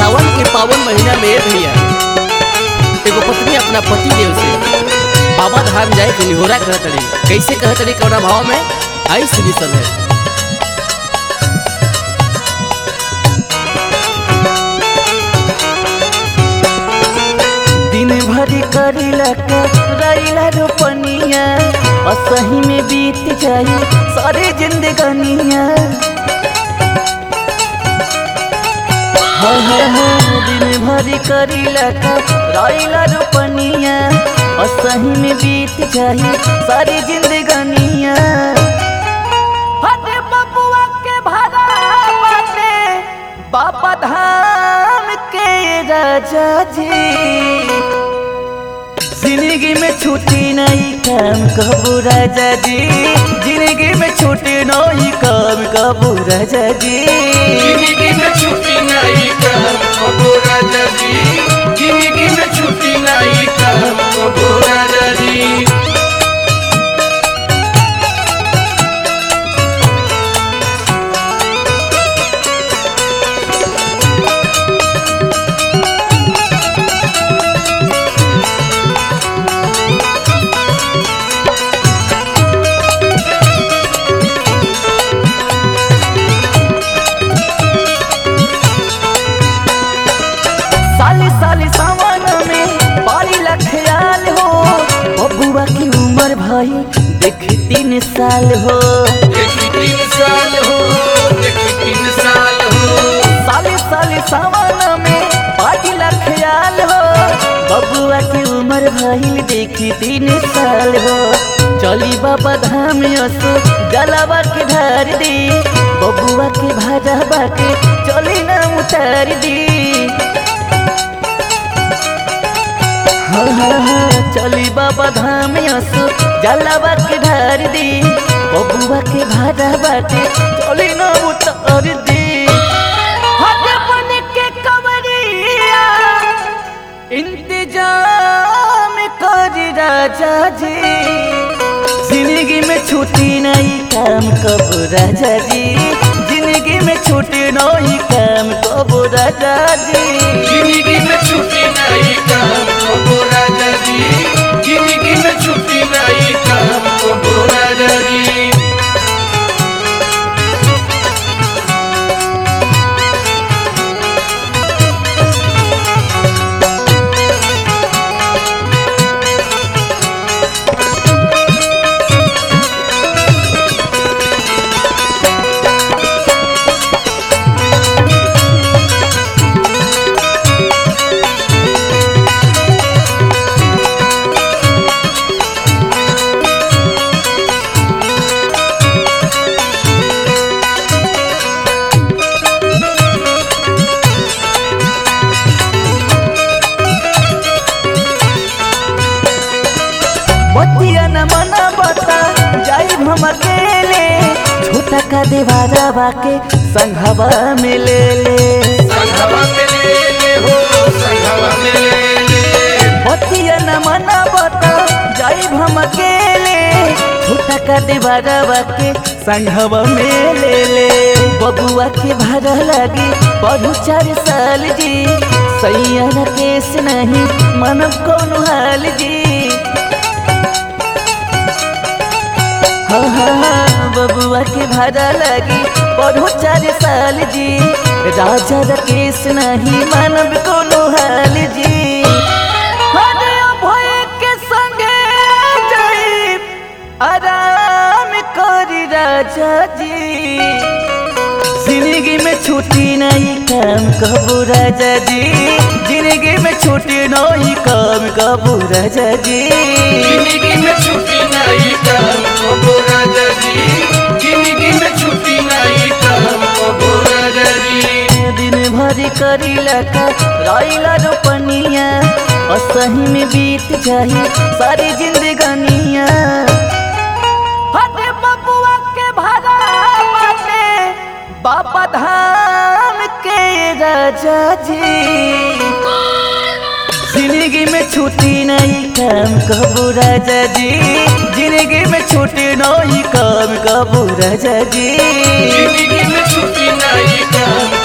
सावन के पावन महीना में भैया एगो पत्नी अपना पति देव से बाबा धाम जाए के निहोरा करत रही कैसे कहत रही कौना भाव में आई सुनी सब है दिन भरी करीला रैला रोपनिया असही में बीत जाई सारे जिंदगानिया हाँ हाँ हाँ दिन भरी करीला रैला रोपनिया असही में बीत जाई सारी जिंदगानिया हटे बबुआ के भाड़ा बाटे बाबा धाम के राजा जी जिंदगी में छुट्टी नहीं काम कबू राजा जी जिंदगी में छुट्टी नहीं काम कबू राजा जी जिंदगी में छुट्टी नहीं काम कबो राजा जी जिंदगी में छुट्टी नहीं काम कबो राजा जी साली साली सावन में बारी ख्याल हो बबुआ की उम्र भाई देख तीन साल हो देखी तीन साल हो देखी तीन साल हो साली साली सावन में बारी ख्याल हो बबुआ की उम्र भाई देखी तीन साल हो चली बाबा धाम असो जलावा के ढार दी बबुआ के भाजा बाके चली ना उतार दी हाँ हाँ हाँ चली बाबा धाम असो जलावा के ढार दी बबुआ के भाजा बाके चली ना उतार दी हट बन के कवरिया इंतजाम कर राजा जी जिंदगी में छुट्टी नहीं काम कब राजा जी जिंदगी में छुट्टी नहीं काम कब राजा जी जिंदगी में छुट्टी नहीं काम कबो राजा जी जिंदगी में छुट्टी नहीं काम कबो राजा जी बतिया न मना बता जाई हम अकेले छोटा का दीवारा बाके संघवा में ले ले संघवा में ले ले हो संघवा में ले ले बतिया न मना बता जाई हम अकेले छोटा का दीवारा बाके संघवा में ले ले बबुआ के भाड़ा लगी पढ़ू चार साल जी सैया केस नहीं मन कौन हाल जी हाँ हाँ हाँ बबुआ के भाड़ा लगी पढ़ो चार साल जी राजा रकेश नहीं मानव कोनो हाल जी अरे अभय के संगे जाई आराम करी राजा जी जिंदगी में छुट्टी नहीं काम कबू राजा जी जिंदगी में छुट्टी नहीं काम कबू राजा जी जिंदगी में छुट्टी नहीं काम कबो राजा जी जिंदगी में छुट्टी नहीं काम कबो राजा जी दिन भरी करीला का रैला रोपनिया असही में बीत जाई सारी जिंदगानिया हटे बबुआ के भाड़ा बाटे बाबा धाम के राजा जी जिंदगी में छुट्टी नहीं काम कबू राजा जी जिंदगी में छुट्टी नहीं काम कबू राजा जी जिंदगी में छुट्टी नहीं काम